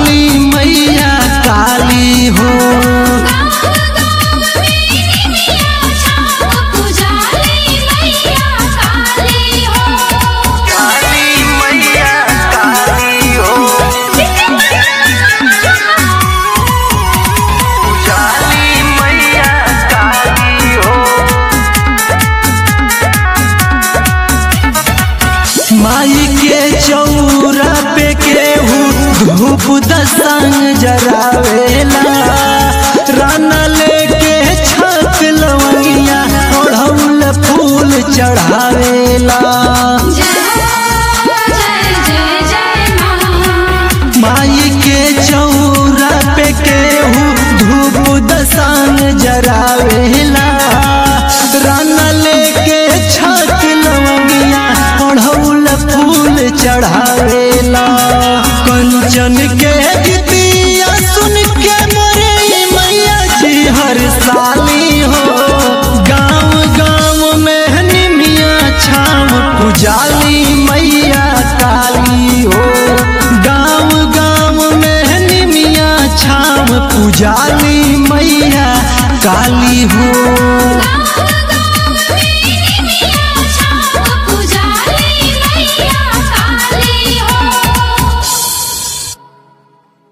पुजाली मैया काली हो काली मैया काली हो पुजाली मैया काली हो माई के चौरा पे केहू धूप दसंग जरावेला राना लेके छक लवंगिया ओढ़ौल फूल चढ़ावेला माई के चौरा पे केहू धूप दसंग जरावेला राना लेके छक लवंगिया ओढ़ौल फूल चढ़ावेला कंचन के गीतिया सुन के मोरे मैया जी हर साली हो गाँव गाँव में निमिया छाम पुजाली मैया काली हो गाँव गाँव में निमिया छाम पुजाली मैया काली हो